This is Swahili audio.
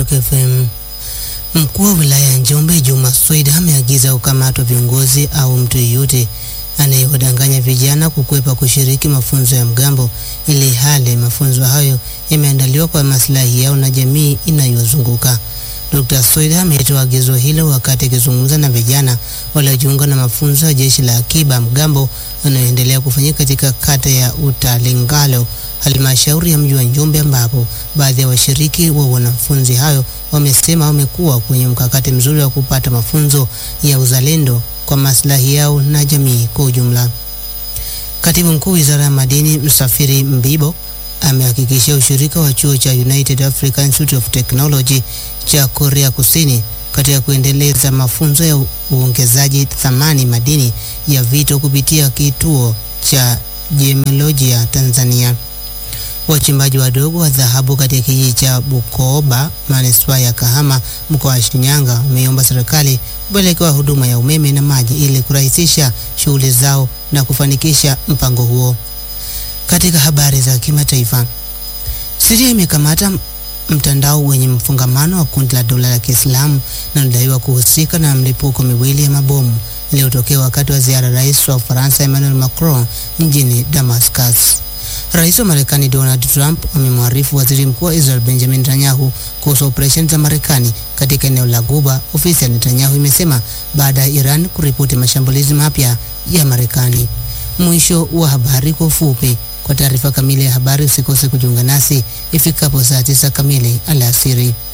Rock FM. Mkuu wa wilaya ya Njombe Juma Swed ameagiza kukamatwa viongozi au mtu yeyote anayewadanganya vijana kukwepa kushiriki mafunzo ya mgambo, ili hali mafunzo hayo yameandaliwa kwa maslahi yao na jamii inayozunguka. Dr. Swed ametoa agizo hilo wakati akizungumza na vijana waliojiunga na mafunzo ya jeshi la akiba mgambo yanayoendelea kufanyika katika kata ya Utalingalo halmashauri ya mji wa Njombe, ambapo baadhi ya washiriki wa wanafunzi hayo wamesema wamekuwa kwenye mkakati mzuri wa kupata mafunzo ya uzalendo kwa maslahi yao na jamii kwa ujumla. Katibu mkuu wizara ya madini Msafiri Mbibo amehakikishia ushirika wa chuo cha United African Institute of Technology cha Korea Kusini katika kuendeleza mafunzo ya uongezaji thamani madini ya vito kupitia kituo cha Jiolojia Tanzania. Wachimbaji wadogo wa dhahabu katika kijiji cha Bukoba manispaa ya Kahama mkoa wa Shinyanga wameomba serikali kupelekewa huduma ya umeme na maji ili kurahisisha shughuli zao na kufanikisha mpango huo. Katika habari za kimataifa, Syria imekamata mtandao wenye mfungamano wa kundi la dola la Kiislamu na unadaiwa kuhusika na mlipuko miwili ya mabomu iliyotokea wakati wa ziara rais wa Ufaransa Emmanuel Macron mjini Damascus. Rais wa Marekani Donald Trump amemwarifu waziri mkuu wa Israel Benjamin Netanyahu kuhusu operesheni za Marekani katika eneo la Guba. Ofisi ya Netanyahu imesema baada ya Iran kuripoti mashambulizi mapya ya Marekani. Mwisho wa habari kwa ufupi. Kwa taarifa kamili ya habari usikose kujiunga nasi ifikapo saa tisa kamili alasiri.